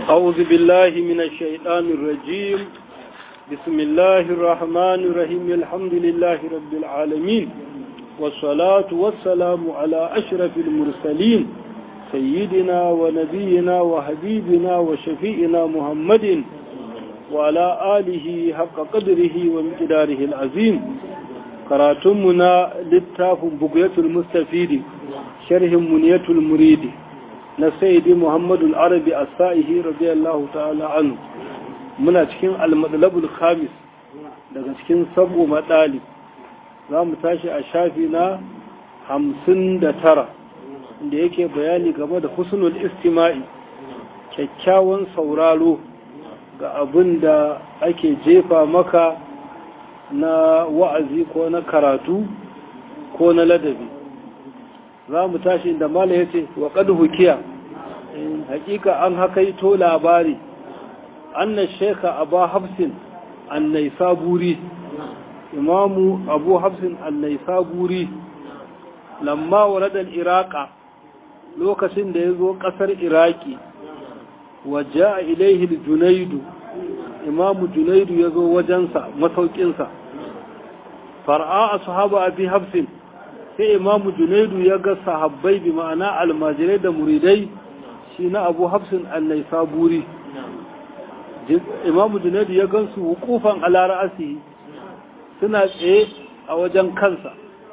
أعوذ بالله من الشيطان الرجيم بسم الله الرحمن الرحيم الحمد لله رب العالمين والصلاة والسلام على أشرف المرسلين سيدنا ونبينا وحبيبنا وشفيئنا محمد وعلى آله حق قدره ومقداره العظيم قراتمنا للتاف بقية المستفيد شرح منية المريد na sayyidi muhammadu arabi a sa'ihi radiyallahu ta'ala anu muna cikin almadalabul khamis daga cikin sabo maɗali za mu tashi a shafi na hamsin da tara da yake bayani game da husnul istima'i kyakkyawan sauraro ga abin da ake jefa maka na wa'azi ko na karatu ko na ladabi za mu tashi inda mala ya ce wa hukiya hakika an hakaito labari annan sheka abu hafsin annai saburi imamu abu hafsin annai saburi lamma waladar iraka lokacin da ya zo ƙasar iraki waje a ilaihil junaidu imamu junaidu ya zo wajensa masaukinsa far'a a sahaba abi hafsin sai imamu junaidu ya ga sahabbai bi ma'ana almajirai da muridai shi na abu hafsin annai saburi imamu junaidu ya gansu hukufan alara'asi suna tsaye a wajen kansa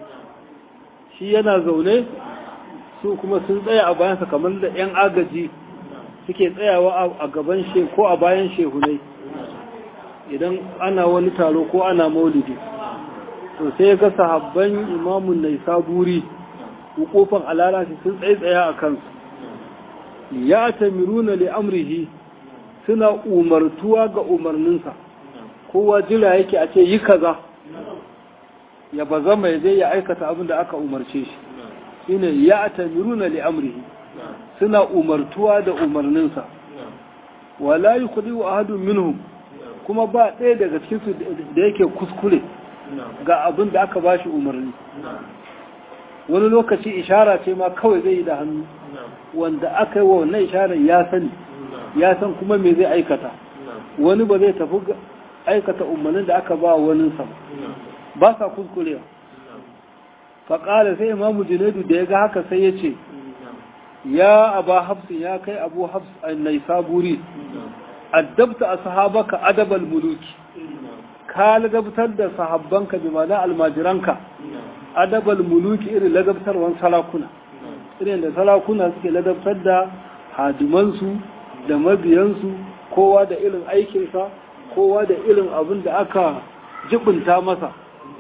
shi yana zaune su kuma sun tsaya a bayansa kamar da 'yan agaji suke tsayawa a gaban she ko a bayan shehunai idan ana wani taro ko ana maulidi to sai ga sahabban imamun nai saburi hukufan alara'asi sun tsaye tsaya a kansu ya tamiruna li amrihi suna umartuwa ga umarninsa kowa jira yake a ce yi kaza ya ba zama ya zai ya aikata abin da aka umarce shi shine ya tamiruna li amrihi suna umartuwa da umarninsa wala yukhdi wa ahadun minhum kuma ba ɗaya daga cikin su da yake kuskure ga abin da aka bashi umarni wani lokaci ishara ce ma kawai zai yi da hannu wanda aka yi wa wannan isharar ya sani ya san kuma me zai aikata wani ba zai tafi aikata umarnin da aka ba wani sa ba sa kuskurewa faƙala sai imamu junaidu da ya ga haka sai ya ce ya aba hafsin ya kai abu hafs annai saburi addabta a sahabaka adabal muluki ka ladabtar da sahabbanka bi mana almajiranka adabal muluki irin ladabtarwan sarakuna irin da sarakuna suke ladabtar da hadimansu da mabiyansu kowa da irin aikinsa kowa da irin abin da aka jibinta masa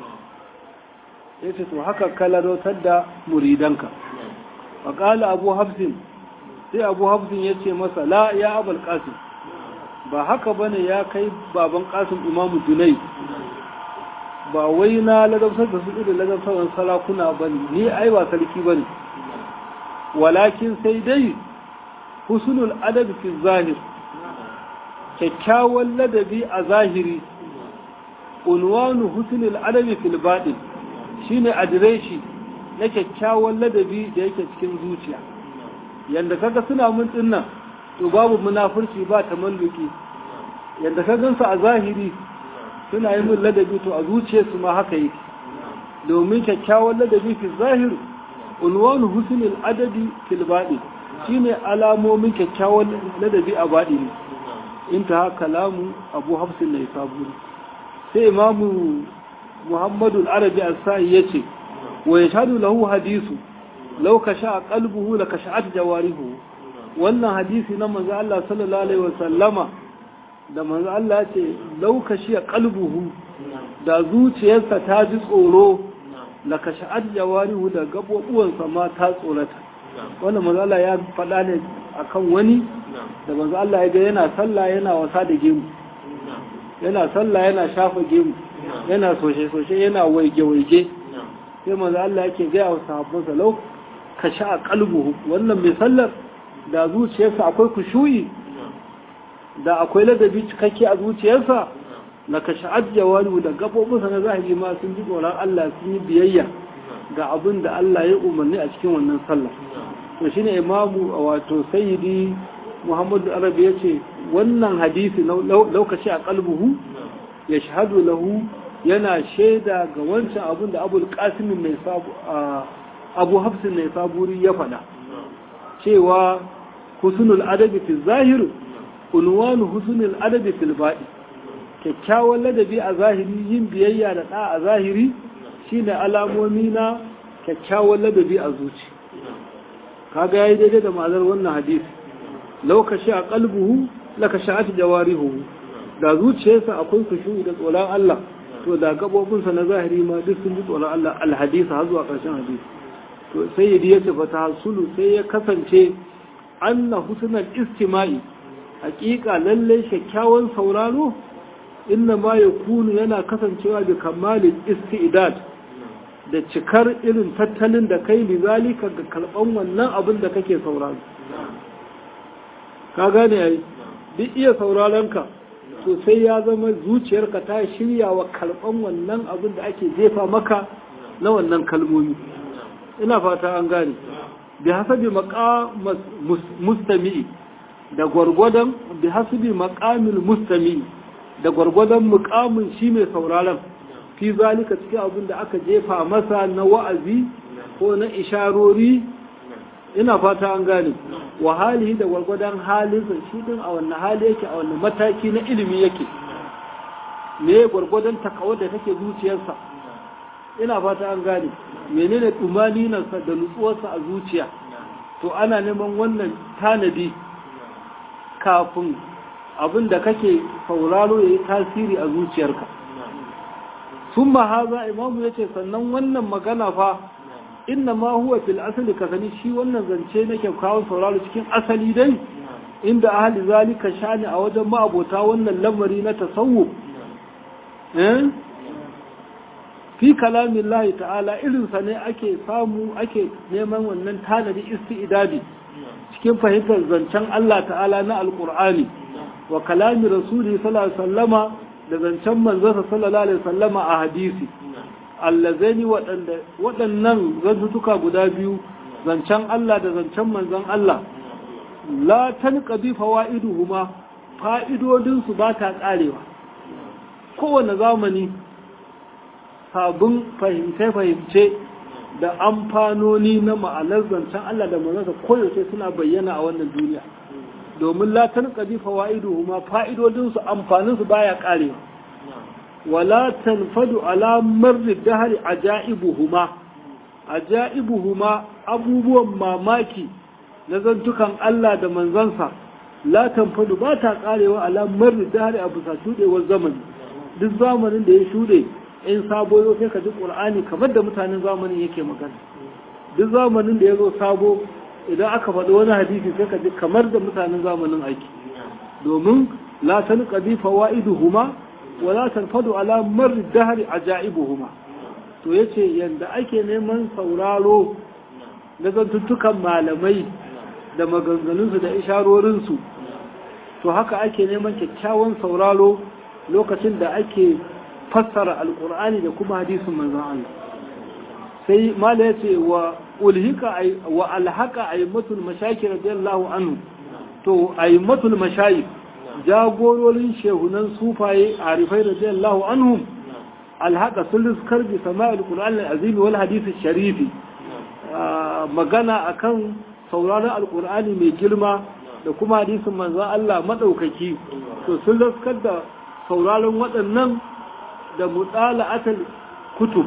ya ce to haka ka ladabtar da muridanka faƙala abu hafsin sai abu hafsin ya ce masa la ya abal ƙasim ba haka bane ya kai baban ƙasim imamu dunai ba wai na ladabtar da su irin ladabtar sarakuna ba ne ni ai ba sarki ba ne walakin sai dai husnul adabi fi zahir kyakkyawan ladabi a zahiri unwanu husnul adabi fil baɗin shine adireshi na kyakkyawan ladabi da yake cikin zuciya yanda kaga suna mun dinnan to babu munafurci ba tamalluki yanda ka gansu a zahiri suna yi mun ladabi to a zuciyarsu ma haka yake domin kyakkyawan ladabi fi zahir unwanu husnul adabi fil baɗin shine alamomin kyakkyawan ladabi a baɗi ne in ta kalamu abu hafsin na saburi sai imamu muhammadu arabi as-sa'i ya ce wa ya shaɗu lahu hadisu lau ka sha qalbuhu la kasha'at jawarihu wannan hadisi na manzo Allah sallallahu alaihi wasallama da manzo Allah ya ce lau ka shi qalbuhu da zuciyarsa ta ji tsoro la kasha'at jawarihu da gabobuwansa ma ta tsorata wannan manzo Allah ya faɗa ne akan wani da manzo Allah ya ga yana sallah yana wasa da gemu yana sallah yana shafa gemu yana soshe soshe yana waige waige sai manzo Allah yake ga wa sahabbansa lau ka sha qalbuhu wannan mai sallar da zuciyarsa akwai kushuyi da akwai ladabi cikakke a zuciyarsa na ka sha'ad jawani da gabobinsa na zahiri ma sun ji tsoron Allah sun yi biyayya ga abin da Allah ya umarni a cikin wannan sallah to shine imamu wato sayyidi muhammadu arabi ya ce wannan hadisi lokaci a kalbuhu ya shahadu lahu yana shaida ga wancan abin da abul kasimin mai abu hafsin mai saburi ya faɗa cewa husnul adabi fi zahir unwanu husnul adabi fil baɗi kyakkyawan ladabi a zahiri yin biyayya da ɗa a zahiri shine alamomi na kyakkyawan ladabi a zuci kaga yayi daidai da ma'anar wannan hadisi lokaci a kalbuhu laka sha'at jawarihu da zuciyarsa akwai kushu da tsoron Allah to da gabobinsa na zahiri ma duk sun ji tsoron Allah alhadisa har zuwa ƙarshen hadisi to sai ya ce fa tahsulu sai ya kasance anna husnal istima'i haƙiƙa lalle kyakkyawan sauraro inna ma yakunu yana kasancewa da kamalin istidad da cikar irin tattalin da kai lizalika ga karban wannan abin da kake sauraro ka gane ai duk iya sauraron ka to sai ya zama zuciyarka ta shirya wa karban wannan abin da ake jefa maka na wannan kalmomi ina fata an gane bi hasabi maqam mustami'i da gwargwadon bi hasabi maqamil mustami'i da gwargwadon muqamin shi mai sauraron fi zalika cikin abin da aka jefa masa na wa'azi ko na isharori ina fata an gane wa halihi da gwargwadon halinsa shi din a wannan hali yake a wannan mataki na ilimi yake me gwargwadon takawar da take zuciyarsa ina fata an gane menene tumaninarsa da nutsuwarsa a zuciya to ana neman wannan tanadi kafin abin da kake sauraro ya yi tasiri a zuciyarka sun haza imamu ya ce sannan wannan magana fa inna ma huwa fil asali ka sani shi wannan zance na kyakkyawan sauraro cikin asali dai inda ahli zalika shani a wajen ma'abota wannan lamari na tasawuf fi kalamin lahi ta'ala irinsa ne ake samu ake neman wannan tanadi isti'idadi cikin fahimtar zancen Allah ta'ala na alkur'ani wa kalami rasuli sallallahu alaihi wasallama da zancen manzansa sallallahu alaihi wasallama a hadisi allazaini waɗannan zantutuka guda biyu zancen Allah da zancen manzan Allah la tanqadi fawaiduhuma fa'idodin su ba ta karewa kowane zamani sabon fahimce-fahimce da amfanoni na ma'anar zancen Allah da manzansa koyaushe suna bayyana a wannan duniya domin latan ƙadi fawa'idu ma fa'idodinsu amfaninsu baya ƙarewa wala tanfadu alamar dahari a ja'ibuhuma a ja'ibuhuma abubuwan mamaki na zantukan Allah da manzansa la tanfadu ba ta ƙarewa alamar dahari a bisa shuɗewar zamani duk zamanin da ya shuɗe in sabo yau sai ka ji ƙur'ani kamar da mutanen zamanin yake magana duk zamanin da ya zo sabo idan aka faɗi wani hadisi sai ka ji kamar da mutanen zamanin aiki domin la tan qadi fawaiduhuma wa la tanfadu ala mar dahri ajaibuhuma to yace yanda ake neman sauraro na zantuttukan malamai da maganganunsu da isharorinsu to haka ake neman kyakkyawan sauraro lokacin da ake fassara alkur'ani da kuma hadisin manzon Allah sai mala yace wa ulhika wa alhaka aymatul mashayikh radiyallahu anhu to aymatul mashayikh jagororin shehunan sufaye arifai radiyallahu anhum alhaka sun riskar bi sama'il qur'an al-azim wal hadith sharifi magana akan sauraron alkur'ani mai girma da kuma hadisin manzon Allah madaukaki to sun riskar da sauraron waɗannan da mutala'atul kutub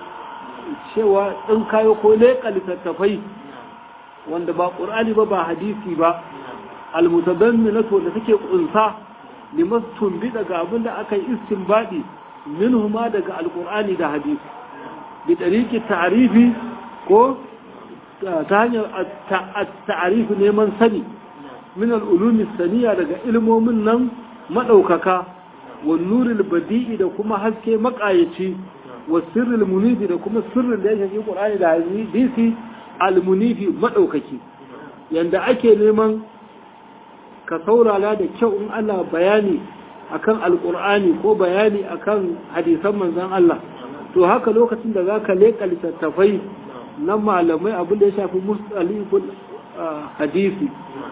cewa ɗin kayo ko leƙa littattafai wanda ba ƙur'ani ba ba hadisi ba almutabammilatu da take ƙunsa limastun bi daga abin da aka yi istinbadi minhuma daga alƙur'ani da hadisi bi tariki ta'rifi ko ta hanyar ta'arifi neman sani min al'ulumi saniya daga ilmomin nan maɗaukaka wa nuril badi'i da kuma haske maƙayaci wa sirril munifi da kuma sirrin da ya shafi ƙur'ani da hadisi al-munifi maɗaukaki yanda ake neman ka saurara da kyau in Allah bayani akan alƙur'ani ko bayani akan hadisan manzon Allah to haka lokacin da zaka leƙa littattafai na malamai abin da ya shafi mustaliful hadisi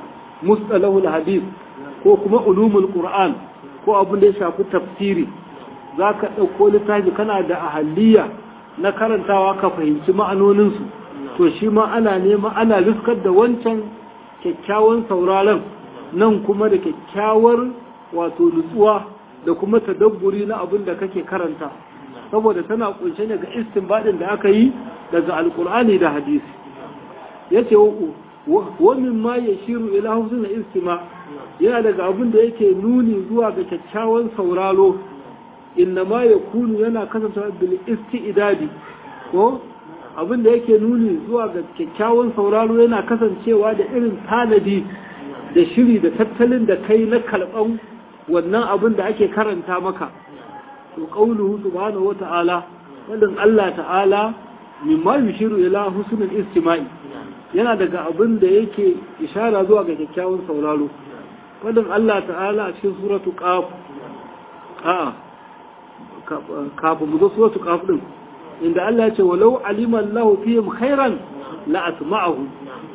mustalahul hadith ko kuma ulumul qur'an ko abin da ya shafi tafsiri za ka ɗauko littafi kana da ahaliya na karantawa ka fahimci ma'anoninsu to shi ma ana nema ana riskar da wancan kyakkyawan sauraron nan kuma da kyakkyawar wato nutsuwa da kuma tadabburi na abin da kake karanta saboda tana kunshe ne ga istinbadin da aka yi daga alkur'ani da hadisi yace wa min ma yashiru ila husnul istima yana daga abin da yake nuni zuwa ga kyakkyawan sauraro innama yakunu yana kasancewa bil isti'dadi ko abin da yake nuni zuwa ga kyakkyawan sauraro yana kasancewa da irin tanadi da shiri da tattalin da kai na kalban wannan abin da ake karanta maka to qauluhu subhanahu wata'ala wadin Allah ta'ala mimma yushiru ila husnul istima'i yana daga abin da yake ishara zuwa ga kyakkyawan sauraro wadin Allah ta'ala a cikin suratu qaf a'a kafin mu zo suratu qaf din inda Allah ya ce walau alima Allah fihim khairan la asma'ahu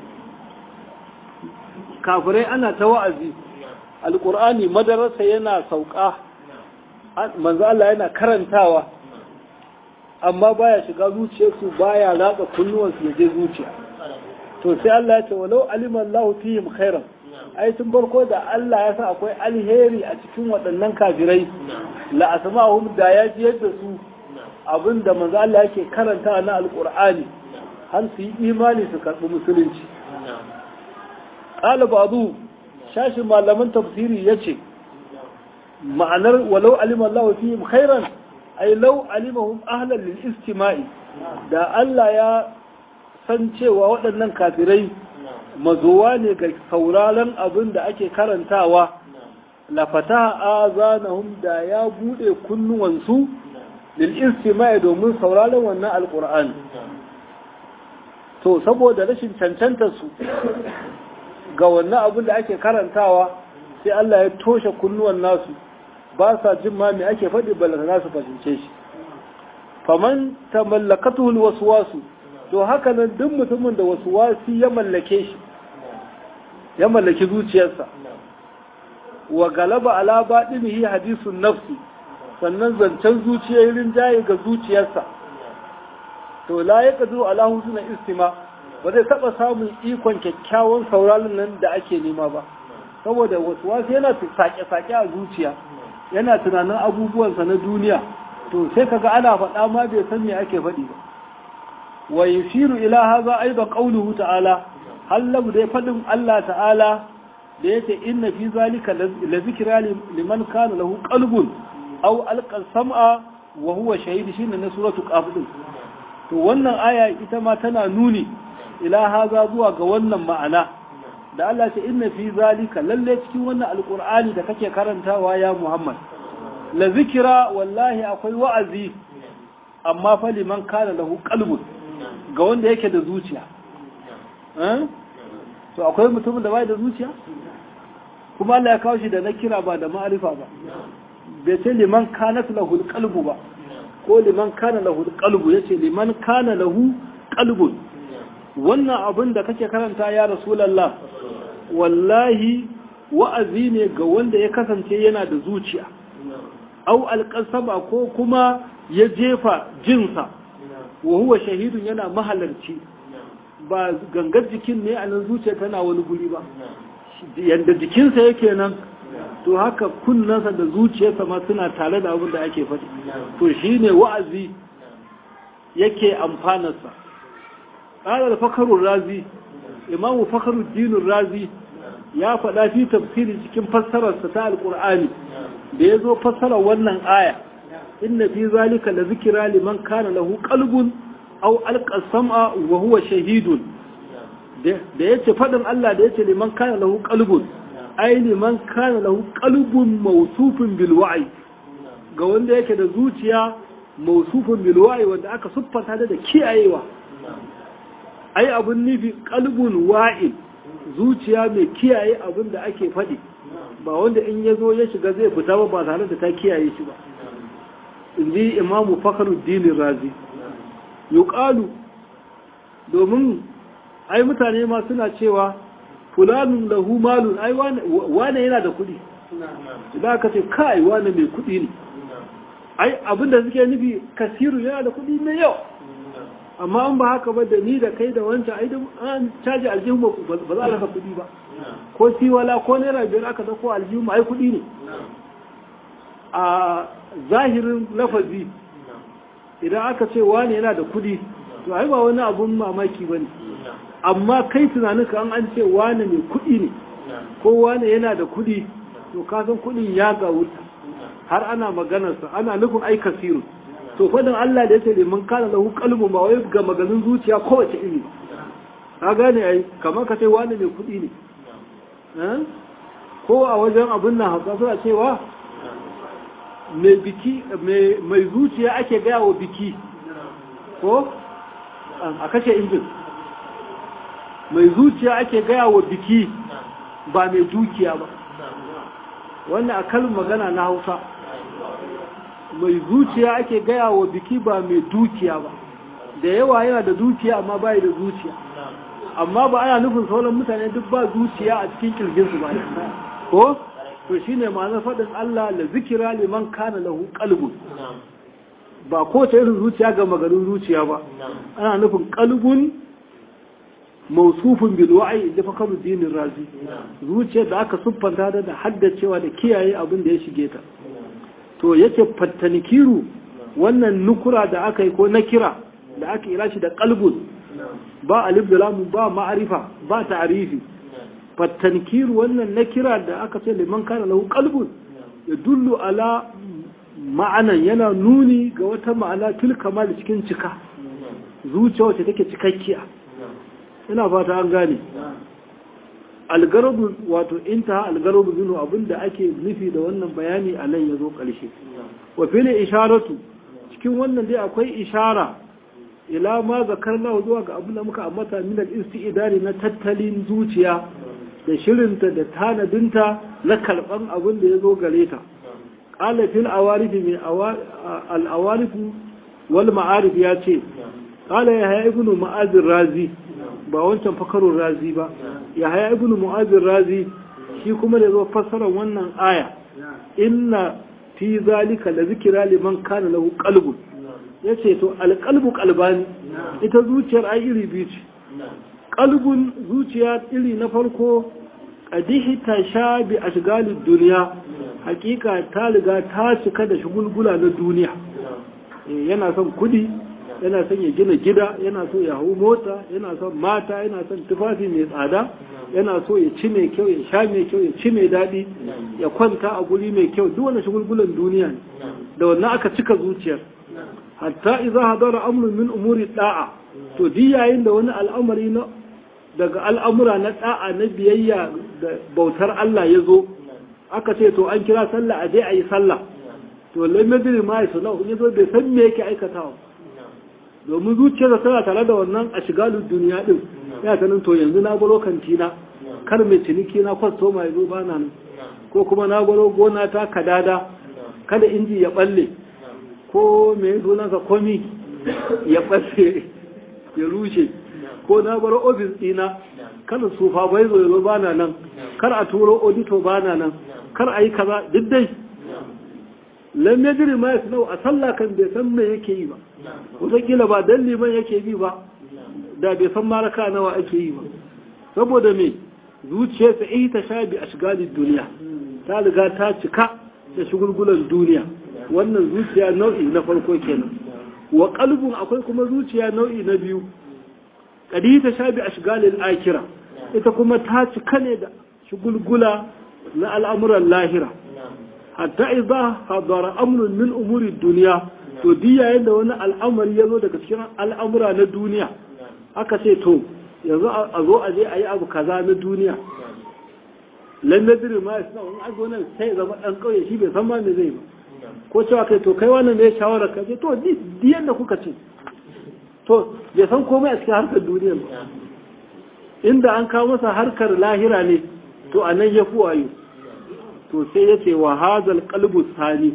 kafirai ana ta wa'azi alqur'ani madarasa yana sauka manzo Allah yana karantawa amma baya shiga zuciyarsu baya ratsa kunnuwansu ya je zuciya to sai Allah ya ce walau alima Allah fihim khairan ai tun farko da Allah ya sa akwai alheri a cikin waɗannan kafirai la asma'uhum da ya ji yadda su abinda manzo Allah yake karanta na alqur'ani har su yi imani su karɓi musulunci qala ba'du shashin malaman tafsiri yace ma'anar walau alima Allah fihim khairan ay law alimahum ahlan lil istima'i da Allah ya san cewa waɗannan kafirai mazuwa ne ga sauraron abin da ake karantawa lafata azanahum da ya bude kunnuwansu lil istima'i domin sauraron wannan alqur'ani to saboda rashin cancantar su ga wannan abin da ake karantawa sai Allah ya toshe kunnuwan nasu ba sa jin ma me ake faɗi balantana su fahimce shi faman tamallakatuhu alwaswasu to haka nan duk mutumin da waswasi ya mallake shi ya mallaki zuciyarsa wa galaba ala baɗinihi hadisun nafsi sannan zancen zuciyar rinjaye ga zuciyarsa to la ya ƙazo ala husna istima ba zai taɓa samun ikon kyakkyawan sauraron nan da ake nema ba saboda wasu wasu yana sake-sake a zuciya yana tunanin abubuwansa na duniya to sai kaga ana faɗa ma bai san me ake faɗi ba wa yushiru ila haza aidan qawluhu ta'ala hallabu dai faɗin Allah ta'ala da yake inna fi zalika la zikra liman kana lahu qalbun aw alqa sam'a wa huwa shahid shine na suratu qaf din to wannan aya ita ma tana nuni ila haza zuwa ga wannan ma'ana da Allah ce inna fi zalika lalle cikin wannan alqur'ani da kake karantawa ya Muhammad la zikra wallahi akwai wa'azi amma fa liman kana lahu qalbun ga wanda yake da zuciya to akwai mutumin da bai da zuciya kuma Allah ya kawo shi da na kira ba da ma'arifa ba bai ce liman kana lahu qalbu ba ko liman kana lahu qalbu yace liman kana lahu qalbun wannan abin da kake karanta ya rasulullah wallahi wa'azi ne ga wanda ya kasance yana da zuciya au alqasaba ko kuma ya jefa jinsa wa huwa shahidun yana mahalarci ba gangar jikin ne a nan zuciya tana wani guri ba yadda jikinsa yake nan to haka kunnansa da zuciyarsa ma suna tare da abin da ake faɗi to shi ne wa'azi yake amfanarsa ƙarar fakarun razi imamu fakarun dinin razi ya faɗa fi tafsiri cikin fassararsa ta alƙur'ani da ya zo fassarar wannan aya inna fi zalika la zikira liman kana lahu qalbun aw alqa sam'a wa huwa shahidun da yace fadin Allah da yace liman kana lahu qalbun ai liman kana lahu qalbun mawsufun bil wa'i ga wanda yake da zuciya mawsufun bil wa'i wanda aka siffanta da kiyayewa ai abun nufi qalbun wa'il zuciya mai kiyaye abin da ake faɗi ba wanda in ya zo ya shiga zai fita ba ba tare da ta kiyaye shi ba in ji imamu fakaruddin razi yuqalu domin ai mutane ma suna cewa fulanun lahu malun ai wane yana da kuɗi idan aka ce kai wane mai kuɗi ne ai abinda suke nufi kasiru yana da kuɗi mai yau amma an ba haka ba da ni da kai da wancan ai an caji aljihun ba za a rasa kuɗi ba ko siwala ko naira biyar aka dauko aljihun ai kuɗi ne a zahirin lafazi idan aka ce wane yana da kuɗi to ai ba wani abun mamaki ba ne amma kai tunaninka an an ce wane mai kuɗi ne ko wane yana da kuɗi to kasan kuɗin ya ga wuta har ana maganarsa ana nufin ai kasiru to fadin Allah da yace liman kana lahu qalbu ba wai ga maganin zuciya kowace iri ka gane ai kamar ka ce wani mai kuɗi ne ko a wajen abin nan hausa suna cewa mai biki mai zuciya ake gaya wa biki ko a kashe injin mai zuciya ake gaya wa biki ba mai dukiya ba wannan a kalin magana na hausa mai zuciya ake gaya wa biki ba mai dukiya ba da yawa yana da dukiya amma bai da zuciya amma ba ana nufin sauran mutane duk ba zuciya a cikin kirginsu ba ko to shine ma'anar faɗin Allah la zikira liman kana lahu qalbun ba ko ta irin zuciya ga maganin zuciya ba ana nufin qalbun mausufin bil wa'i da fakaru dinin razi zuciyar da aka siffanta da haddacewa da kiyaye abin da ya shige ta to yake fattanikiru wannan nukura da aka yi ko na kira da aka ira shi da kalbun ba alif da lamu ba ma'arifa ba ta'arifi fattanikiru wannan na kira da aka ce liman kana lahu kalbun ya dullu ala ma'anan yana nuni ga wata ma'ana tilka ma da cikin cika zuciya wacce take cikakkiya ina fata an gane algarabu wato intaha algarabu zinu abinda ake nufi da wannan bayani a nan ya zo ƙarshe wa fili isharatu cikin wannan dai akwai ishara ila ma zakarna zuwa ga abin da muka ambata min al-isti'dari na tattalin zuciya da shirinta da tanadinta na karban abin da ya zo gare ta qala fil awarif min al-awarif wal ma'arif ya ce qala ya ibnu ma'az razi ba wancan fakarun razi ba ya haya ibn mu'azir razi shi kuma da zo fassarar wannan aya inna fi zalika la zikira liman kana lahu qalbun yace to alqalbu qalbani ita zuciyar ai iri biyu ce qalbun zuciya iri na farko qadihi tasha bi ashgalid dunya hakika ta riga ta cika da shugulgula na duniya yana son kudi yana son ya gina gida yana so ya hau mota yana son mata yana son tufafi mai tsada yana so ya ci mai kyau ya sha mai kyau ya ci mai daɗi ya kwanta a guri mai kyau duk wani shagulgulan duniya ne da wannan aka cika zuciyar hatta idza hadara amrun min umuri da'a to di yayin da wani al'amari na daga al'amura na da'a na biyayya da bautar Allah ya zo aka ce to an kira sallah a je a yi sallah to lamadiri ma ya sanau ya zo bai san me yake aikatawa domin zuciyar tana tare da wannan a shigalin duniya din ya sanin to yanzu na baro kantina kar mai ciniki na kwasto mai zo bana nan ko kuma na baro gona ta kadada kada inji ya balle ko mai sunansa komi ya balle ya rushe ko na baro ofis dina kada sufa bai zo zo bana nan kar a turo audito bana nan kar a yi kaza duk dai lam yajri ma yasnau a sallah kan bai san me yake yi ba wataƙila ba dan liman yake bi ba da bai san maraka nawa ake yi ba saboda me zuciyarsa ita sha bi ashgalid duniya ta riga ta cika da shugulgulan duniya wannan zuciya nau'i na farko kenan wa qalbun akwai kuma zuciya nau'i na biyu kadi ta sha bi ashgalil akira ita kuma ta cika ne da shugulgula na al'amuran lahira hatta idza hadara amrun min umuri duniya to di yayin da wani al'amari ya zo daga cikin al'amura na duniya aka ce to yanzu a zo a je a yi abu kaza na duniya lamar ma ya suna wani abu nan sai zama ɗan ƙauye shi bai san ma me zai ba ko cewa kai to kai wannan ne shawarar ka ce to di yadda kuka ce to bai san komai a cikin harkar duniya ba inda an kawo masa harkar lahira ne to a nan ya fi wayo to sai ya ce wa hazal qalbu sani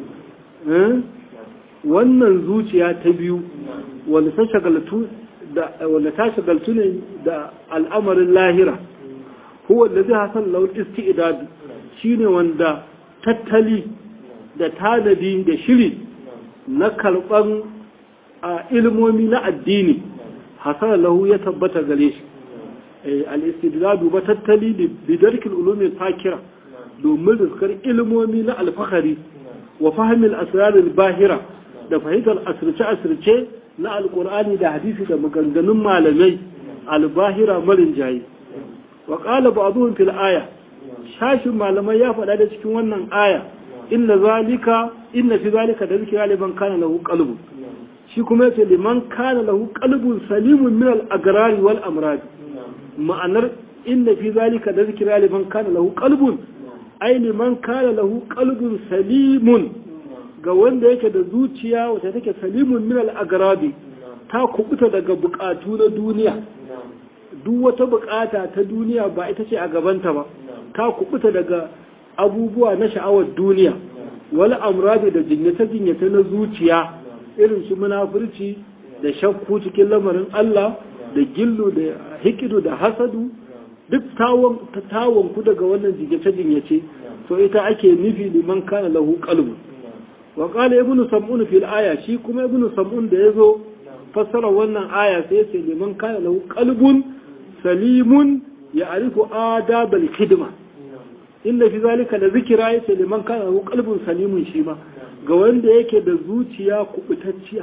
wannan zuciya ta biyu wanda ta shagaltu da wanda ta shagaltu ne da al'amarin lahira huwa da zai hasan laul isti'dad shine wanda tattali da tanadi da shiri na karban a ilmomi na addini hasan lahu ya tabbata gare shi al-istidlal ba tattali bi darkil ulumi fakira domin rizkar ilmomi na alfahari wa fahimil asrar bahira da fahimtar asirce-asirce na alkur'ani da hadisi da maganganun malamai albahira marin jayi wa ƙala ba abubuwan fil aya shashin malamai ya faɗa da cikin wannan aya inna zalika inna fi zalika da zikira liman kana lahu qalbu shi kuma yace liman kana lahu qalbun salimun min al agrari wal amrad ma'anar inna fi zalika da zikira liman kana lahu qalbun ai liman kana lahu qalbun salimun ga wanda yake da zuciya wata take salimun min al-agrabi ta kubuta daga bukatu na duniya duk wata bukata ta duniya ba ita ce a gabanta ba ta kubuta daga abubuwa na sha'awar duniya wal amradi da jinyata jinyata na zuciya irin su munafurci da shakku cikin lamarin Allah da gillu da hikidu da hasadu duk tawon tawon ku daga wannan jinyace jinyace to ita ake nufi liman kana lahu qalbu wa qala ibnu sam'un fil aya shi kuma ibnu sam'un da yazo fassara wannan aya sai yace liman kana lahu qalbun salimun ya'rifu adab al khidma inna fi zalika la zikra yace liman kana lahu qalbun salimun shi ma ga wanda yake da zuciya kubutacciya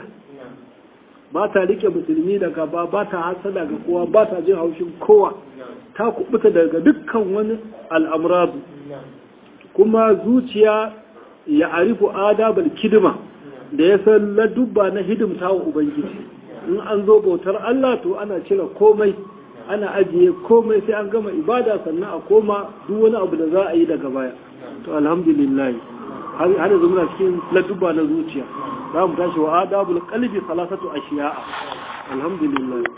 ba ta rike musulmi daga ba ba ta hasada ga kowa ba ta jin haushin kowa ta kubuta daga dukkan wani al'amuradu kuma zuciya ya arifu adabal kidima da ya san ladubba na hidimta wa ubangiji in an zo bautar Allah to ana cire komai ana ajiye komai sai an gama ibada sannan a koma duk wani abu da za a yi daga baya to alhamdulillah har yanzu muna cikin ladubba na zuciya za mu tashi wa adabul qalbi salasatu ashiya'a alhamdulillah